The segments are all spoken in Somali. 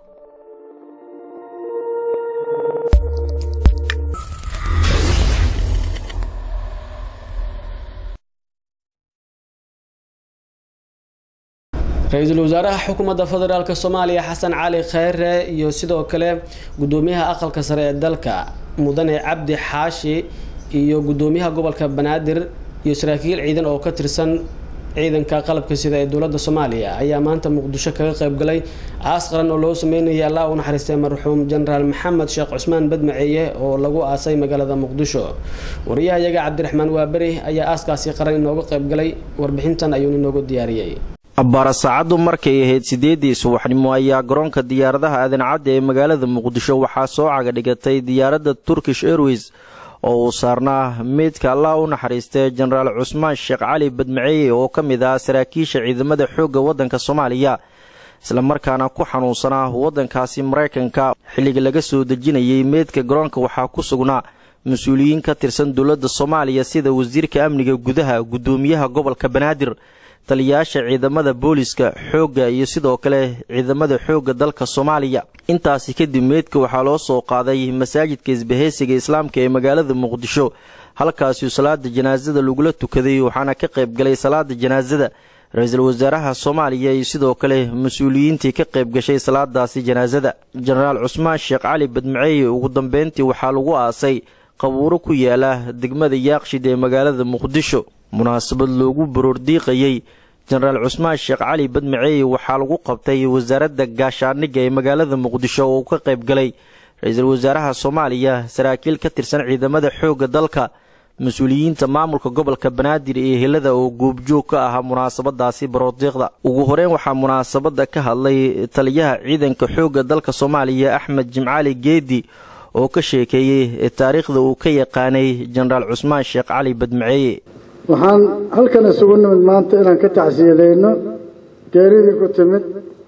ra-iisul wasaaraha xukuumadda federaalk soomaaliya xasan cali kheyre iyo sidoo kale gudoomiyaha aqalka sare ee dalka mudane cabdi xaashi iyo gudoomiyaha gobolka banaadir iyo saraakiil ciidan oo ka tirsan ciidanka qalabka sida ee dowladda soomaaliya ayaa maanta muqdisho kaga qaybgalay aas qaran oo loo sameynayay allah u naxariistay marxuum jenaraal maxamed sheekh cusmaan badmaceeye oo lagu aasay magaalada muqdisho wariyaha iyaga cabdiraxmaan waaberi ayaa aaskaasi qaran inooga qaybgalay warbixintan ayuuna inoogu diyaariyey abbaara saacaddu markay ahayd siddeeddii subaxnimo ayaa garoonka diyaaradaha aadencadda ee magaalada muqdisho waxaa soo caga dhigatay diyaaradda turkish airways oo uu saarnaa meydka allah u naxariistay jenaraal cusmaan sheekh cali badmaceeye oo ka mid ah saraakiisha ciidamada xoogga waddanka soomaaliya islamarkaana ku xanuunsanaa waddankaasi maraykanka xilliga laga soo dejinayay meydka garoonka waxaa ku sugnaa mas-uuliyiin ka tirsan dowladda soomaaliya sida wasiirka amniga gudaha guddoomiyaha gobolka banaadir taliyayaasha ciidamada booliska xoogga iyo sidoo kale ciidamada xoogga dalka soomaaliya intaasi kadib meydka waxaa loo soo qaaday masaajidka isbahaysiga islaamka ee magaalada muqdisho halkaasuu salaada janaasada lagula tukaday waxaana ka qayb galay salaada janaasada ra-iisul wasaaraha soomaaliya iyo sidoo kale mas-uuliyiintii ka qayb gashay salaadaasi janaasada jenaraal cusmaan sheekh cali badmaceeye ugu dambeyntii waxaa lagu aasay qabuuro ku yaala degmada yaaqshid ee magaalada muqdisho munaasabad loogu baroordiiqayey jenaraal cusmaan sheekh cali badmaceeye waxaa lagu qabtay wasaaradda gaashaandhigga ee magaalada muqdisho oo uu ka qayb galay ra-iisul wasaaraha soomaaliya saraakiil ka tirsan ciidamada xoogga dalka mas-uuliyiinta maamulka gobolka banaadir iyo helada oo goobjoog ka ahaa munaasabadaasi baroordiiqda ugu horeyn waxaa munaasabadda ka hadlay taliyaha ciidanka xoogga dalka soomaaliya axmed jimcaali geedi oo ka sheekeeyey taariikhda uu ka yaqaanay jenaraal cusmaan sheekh cali badmaceeye waxaan halkan isugu nimid maanta inaan ka tacsiyadeyno geeridii ku timid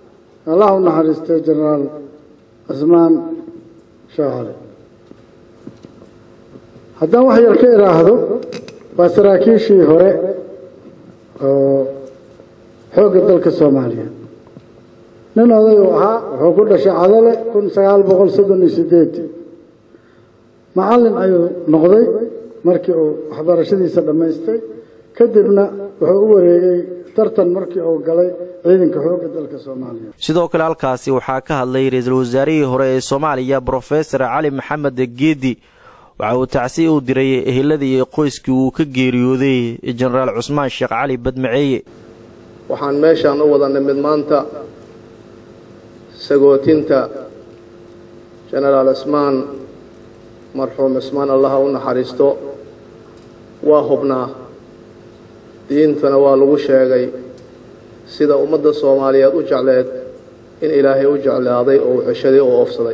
allah u naxariistay jenaraal cusmaan sheekh cali haddaan wax yar ka idhaahdo waa saraakiishii hore oo xoogga dalka soomaaliya nin oday uu ahaa wuxuu ku dhashay cadale kun sagaal boqol soddon iyo sideedii macallin ayuu noqday markii uu waxbarashadiisa dhammaystay kadibna wuxuu u wareegay tartan markii uu galay ciidanka xoogga dalka soomaaliya sidoo kale halkaasi waxaa ka hadlay ra-iisul wasaarihii hore ee soomaaliya brofesor cali maxamed geedi waxa uu tacsi u diray eheladii iyo qoyskii uu ka geeriyooday jenaraal cusmaan sheekh cali badmaceeye waxaan meeshaan u wada nimid maanta sagootinta jenaraal cismaan marxuum cismaan allaha u naxariisto waa hubnaa diintana waa lagu sheegay sida ummadda soomaaliyeed u jecleed in ilaahay u jeclaaday oo uu ceshaday oo oofsaday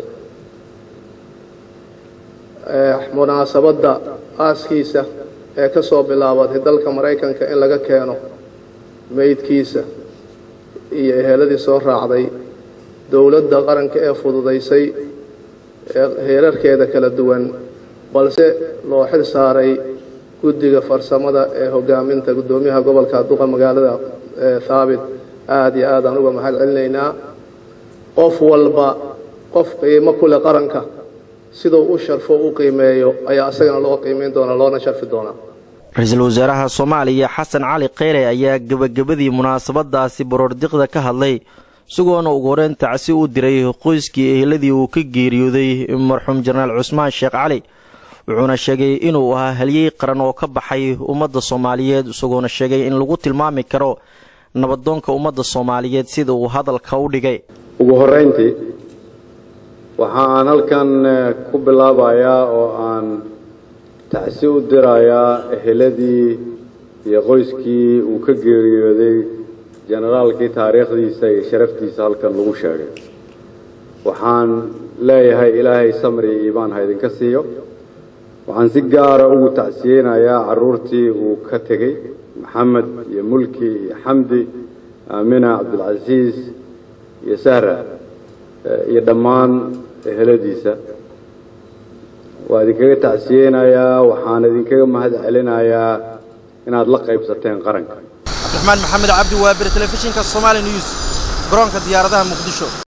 munaasabadda aaskiisa ee ka soo bilaabatay dalka maraykanka in laga keeno meydkiisa iyo eheeladii soo raacday dowladda qaranka ee fududaysay heerarkeeda kala duwan balse loo xil saaray guddiga farsamada ee hogaaminta guddoomiyaha gobolka duqa magaalada thaabit aada iyo aad aan uga mahad celinaynaa qof walba qof qiimo kule qaranka siduu u sharfo u qiimeeyo ayaa isagana loo qiimeyn doonaa loona sharfi doonaa ra-iisul wasaaraha soomaaliya xasan cali kheyre ayaa gebagabadii munaasabadaasi baroordiqda ka hadlay isagoona ugu horeyn tacsi u diray qoyskii eheladii uu ka geeriyooday marxuum jenaraal cusmaan sheekh cali wuxuuna sheegay inuu ahaa halyey qaran oo ka baxay ummadda soomaaliyeed isagoona sheegay in lagu tilmaami karo nabadoonka ummadda soomaaliyeed sida uu hadalka u dhigay ugu horrayntii waxa aan halkan ku bilaabayaa oo aan tacsi u dirayaa eheladii iyo qoyskii uu ka geeriyooday jenaraalkii taariikhdiisa iyo sharaftiisa halkan lagu sheegay waxaan leeyahay ilaahay samri iyo iimaan ha idinka siiyo waxaan si gaara ugu tacsiyeynayaa carruurtii uu ka tegey maxamed iyo mulki iyo xamdi aamina cabdilcasiis iyo sahra iyo dhammaan eheladiisa waa idinkaga tacsiyeynayaa waxaan idinkaga mahad celinayaa inaad la qaybsateen qaranka cabdiraxmaan maxamed cabdi waabir telefishinka somaali news garoonka diyaaradaha muqdisho